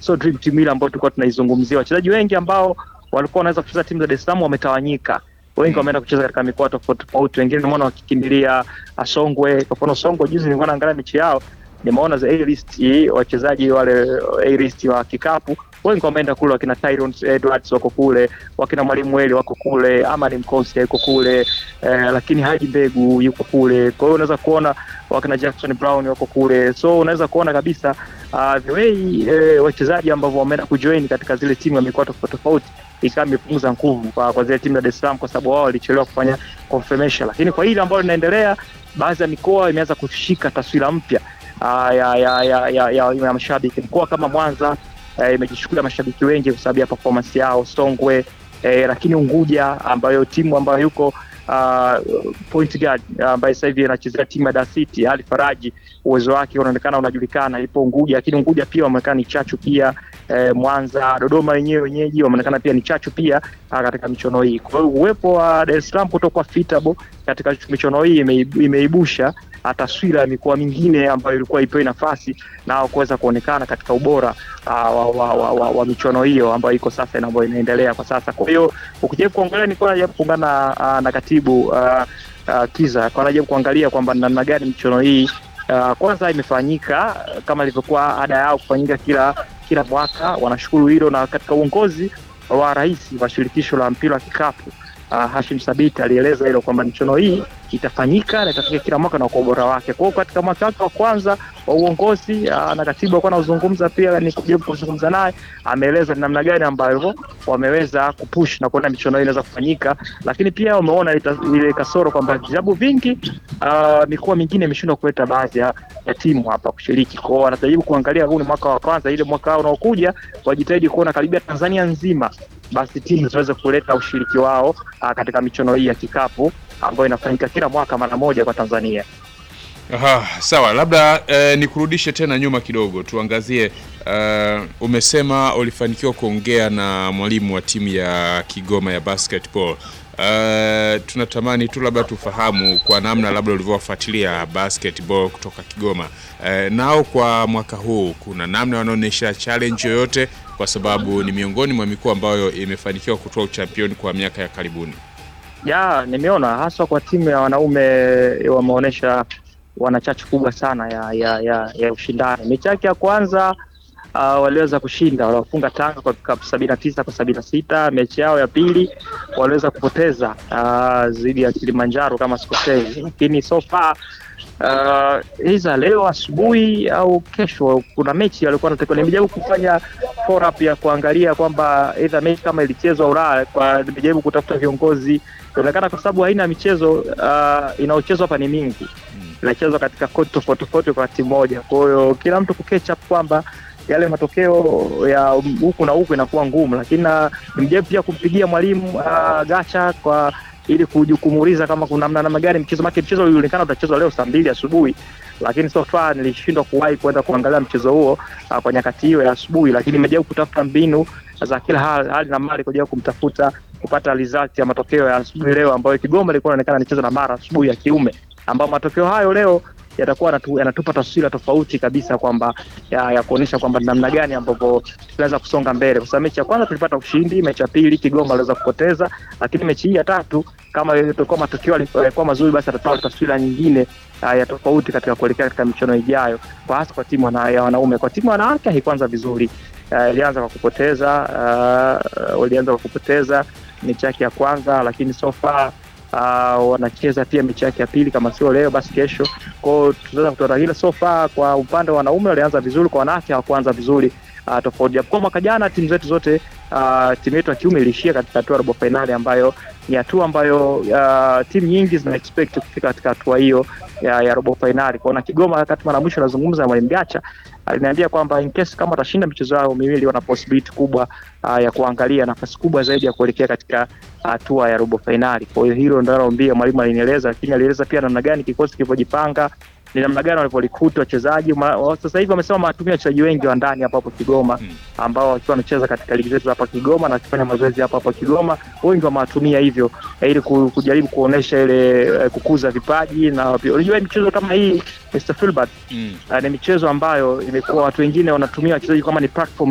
sio dream team ile ambayo tulikuwa tunaizungumzia. Wachezaji wengi ambao walikuwa wanaweza kucheza timu za Dar es Salaam wametawanyika wengi wameenda kucheza katika mikoa tofauti tofauti, wengine nimeona wakikimbilia Songwe. Kwa mfano Songwe, juzi nilikuwa naangalia mechi yao, nimeona za A list wachezaji wale A list wa kikapu wengi wameenda kule, wakina Tyron Edwards wako kule, wakina Mwalimu Weli wako kule, Amani Mkosi yuko kule eh, lakini Haji Mbegu yuko kule. Kwa hiyo unaweza kuona wakina Jackson Brown wako kule, so unaweza kuona kabisa uh, the way eh, wachezaji ambao wameenda kujoin katika zile timu ya mikoa tofauti tofauti ikawa imepunguza nguvu kwa, kwa zile timu za Dar es Salaam kwa sababu wao walichelewa kufanya confirmation, lakini kwa hili ambalo linaendelea, baadhi ya mikoa imeanza kushika taswira mpya uh, ya, ya, ya, ya, ya, ya, ya mashabiki. Mkoa kama Mwanza uh, imejichukulia mashabiki wengi kwa sababu ya performance yao, Songwe uh, lakini Unguja ambayo timu ambayo yuko Uh, point guard ambaye uh, sasa hivi anachezea timu ya Dar City Ali Faraji, uwezo wake unaonekana unajulikana, ipo Unguja, lakini Unguja pia wameonekana ni chachu pia. Eh, Mwanza, Dodoma wenyewe wenyeji wameonekana pia ni chachu pia uh, katika michuano hii. Kwa hiyo uwepo wa Dar es Salaam kutokuwa fitable katika michuano hii imeibusha taswira ya mikoa mingine ambayo ilikuwa ipewe nafasi na kuweza kuonekana katika ubora uh, wa, wa, wa, wa, wa michuano hiyo ambayo iko sasa na ambayo inaendelea kwa sasa. Kwa hiyo ukijaribu kuangalia, nilikuwa najaribu kuungana uh, na katibu uh, uh, Kiza kwa najaribu kuangalia kwamba namna gani michuano hii uh, kwanza imefanyika kama ilivyokuwa ada yao kufanyika kila kila mwaka. Wanashukuru hilo, na katika uongozi wa rais wa shirikisho la mpira wa kikapu uh, Hashim Sabiti alieleza hilo kwamba michuano hii itafanyika na itafika kila mwaka na kwa ubora wake. Kwa hiyo katika mwaka wake wa kwanza wa uongozi uh, na katibu alikuwa anazungumza pia, ni kujaribu kuzungumza naye, ameeleza ni namna gani ambayo wameweza kupush na kuona michuano hii inaweza kufanyika, lakini pia wameona ile kasoro kwamba vilabu vingi uh, mikoa mingine imeshindwa kuleta baadhi ya, ya timu hapa kushiriki. Kwa hiyo wanajaribu kuangalia, huu ni mwaka wa kwanza, ile mwaka unaokuja wajitahidi kuona karibia Tanzania nzima basi timu ziweze kuleta ushiriki wao uh, katika michuano hii ya kikapu ambayo inafanyika kila mwaka mara moja kwa Tanzania. Aha, sawa, labda eh, nikurudishe tena nyuma kidogo tuangazie. Uh, umesema ulifanikiwa kuongea na mwalimu wa timu ya Kigoma ya basketball. Uh, tunatamani tu labda tufahamu kwa namna labda ulivyowafuatilia basketball kutoka Kigoma. Uh, nao kwa mwaka huu kuna namna wanaonyesha challenge yoyote, kwa sababu ni miongoni mwa mikoa ambayo imefanikiwa kutoa uchampioni kwa miaka ya karibuni. Ya, nimeona haswa kwa timu ya wanaume wameonyesha wana chachu kubwa sana ya ya, ya, ya ushindani. Mechi yake ya kwanza uh, waliweza kushinda, waliwafunga Tanga kwa vikapu sabini na tisa kwa sabini na sita. Mechi yao ya pili waliweza kupoteza dhidi uh, ya Kilimanjaro kama sikosei, lakini so far uh, hiza leo asubuhi au kesho kuna mechi walikuwa natakiwa. Nimejaribu kufanya follow up ya kuangalia kwamba either mechi kama ilichezwa Ulaya, kwa nimejaribu kutafuta viongozi, inaonekana kwa sababu aina ya michezo uh, inayochezwa hapa ni mingi inachezwa katika koti tofauti tofauti kwa timu moja. Kwa hiyo kila mtu kuketch up kwamba yale matokeo ya huku na huku inakuwa ngumu, lakini nimejaribu pia kumpigia mwalimu uh, Gacha kwa ili kujikumuliza kama kuna namna namna gani mchezo wake. Mchezo ulionekana utachezwa leo saa mbili asubuhi, lakini so far nilishindwa kuwahi kwenda kuangalia mchezo huo uh, kwa nyakati hiyo ya asubuhi, lakini nimejaribu kutafuta mbinu za kila hali, hali na mali kujaribu kumtafuta kupata result ya matokeo ya asubuhi leo, ambayo Kigoma ilikuwa inaonekana nicheza na Mara asubuhi ya kiume ambao matokeo hayo leo yatakuwa yanatupa taswira tofauti kabisa kwamba ya, ya kuonyesha kwamba namna gani ambapo tunaweza kusonga mbele, kwa sababu mechi ya kwanza tulipata ushindi, mechi ya pili Kigoma aliweza kupoteza, lakini mechi hii ya tatu kama ilikuwa matokeo yalikuwa mazuri, basi atatoa taswira nyingine uh, ya tofauti katika kuelekea katika michuano ijayo, kwa hasa kwa timu wana, ya wanaume. Kwa timu wanawake haikuanza vizuri, ilianza uh, kwa kupoteza uh, walianza kwa kupoteza mechi yake ya kwanza, lakini so far Uh, wanacheza pia mechi yake ya pili, kama sio leo basi kesho. Kwao tunaweza kutoa hilo. So far kwa upande wa wanaume walianza vizuri, kwa wanawake hawakuanza vizuri uh, tofauti. Kwa mwaka jana timu zetu zote uh, timu yetu ya kiume ilishia katika hatua ya robo finali, ambayo ni hatua ambayo uh, timu nyingi zina expect kufika katika hatua hiyo ya, ya robo finali. Kwa na Kigoma, wakati mara mwisho nazungumza na mwalimu Gacha aliniambia kwamba in case kama watashinda michezo yao miwili wana possibility kubwa uh, ya kuangalia nafasi kubwa zaidi ya kuelekea katika hatua uh, ya robo finali. Kwa hiyo hilo ndio naambia mwalimu alinieleza, lakini alieleza pia namna gani kikosi kilivyojipanga ni namna gani walivyorikuti wachezaji. Sasa hivi wamesema wanatumia wachezaji wengi wa ndani hapa hapo Kigoma ambao wakiwa wanacheza katika ligi zetu hapa Kigoma na wakifanya mazoezi hapa hapa Kigoma, wengi wamewatumia hivyo ili kujaribu kuonesha ile kukuza vipaji. Na unajua michezo kama hii Mr. Filbert, mm. ni michezo ambayo imekuwa watu wengine wanatumia wachezaji kama ni platform